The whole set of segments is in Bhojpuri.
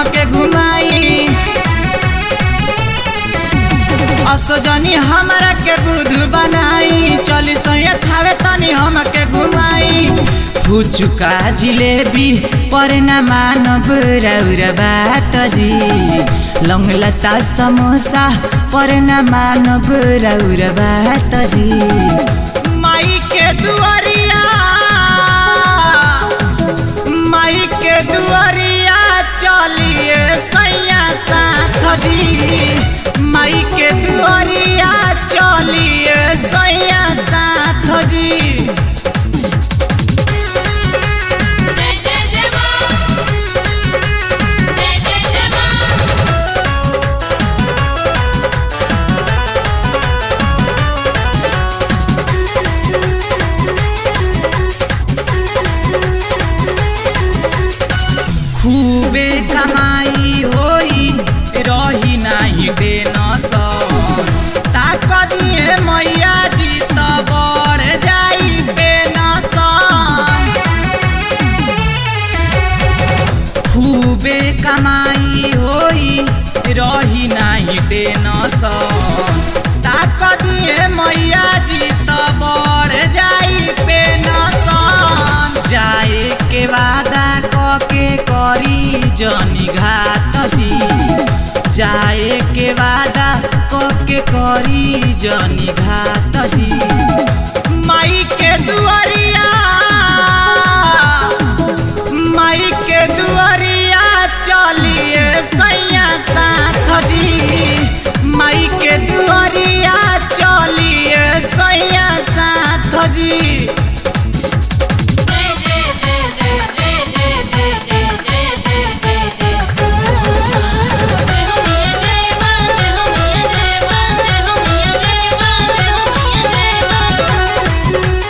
हमके घुमाई असोजनी हमरा के बुध बनाई चली सैया थावे तनी हमके घुमाई फुचुका जिलेबी पर न मानव रौर बाट जी लंगलता समोसा पर न मानव रौर बाट जी माई के दुआरिया माई के दुआरिया चलिए सैया साथ जी माई के दुआरिया चलिए सैया साथ जी जय जय जय मां जय जय जय मां खूबे कमाई होई रही नाही देन ताक दिए मैया जी त बढ़ जाई पेनसन खूबे कमाई होई रही नाही देन ताक दिए मैया जी त बढ़ जाई पेनसन जाए के वादा कके करी जनी घात जी जाए के वादा कके करी जनी घात जी माई के दुआरिया माई के दुआरिया चलिए सैया साथ जी माई के दुआरिया चलिए सैया साथ जी जय जय जय जय जय जय जय जय जय जय जय जय जय हो मिया जय मां जय हो मिया जय मां जय हो मिया जय मां जय हो मिया जय मां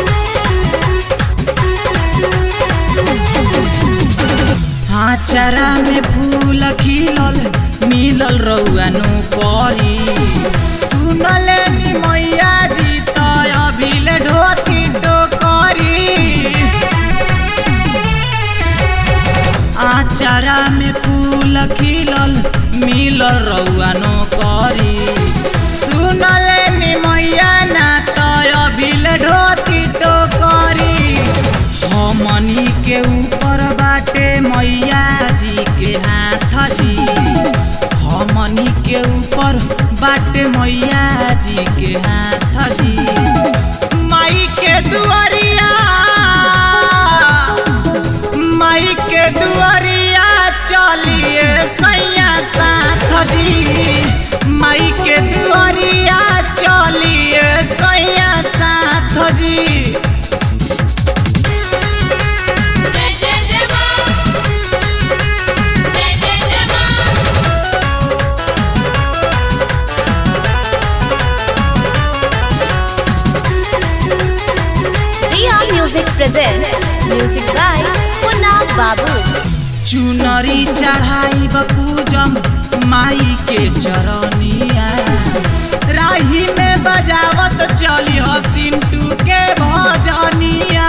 हाचरा में फूल खिलल मिलल रउआनु करी सुनले नि मैया जी त अभिले ढोती डोकरी आचारा में फूल खिलल मिलल रउआनु करी सुनले नि मैया ना त अभिले ढोती डोकरी हमनी के ऊपर बाटे मैया जी के हाथ जी हमनी के ऊपर बाटे मैया जी के हाथ जी माई के दुआरिया माई के दुआरिया चलिए सैया साथ जी माई के दुआरिया चलिए सैया साथ जी जय जय जय मां जय जय जय मां Riya Music presents music by Punna Babu. चुनरी चढ़ाई बपूजम माई के चरनिया राही में बजावत चली हो सिंटू के भजनिया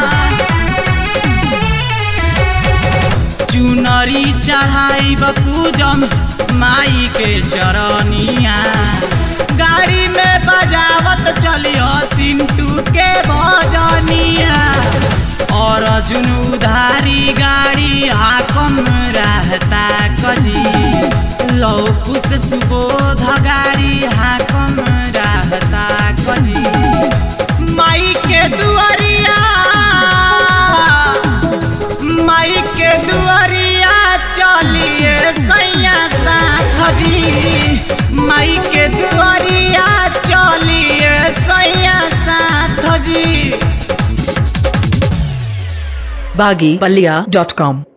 चुनरी चढ़ाई बपूजम माई के चरनिया गाड़ी में बजावत चली हो सिंटू के भजनिया और अर्जुन उधारी गाड़ी हाकम रहता कजी लौकु से सुबोध गाड़ी हाकम रहता कजी माई के दुआरिया माई के दुआरिया चलिए सैया साथ जी माई के दुआरिया चलिए सैया साथ जी baggypalia.com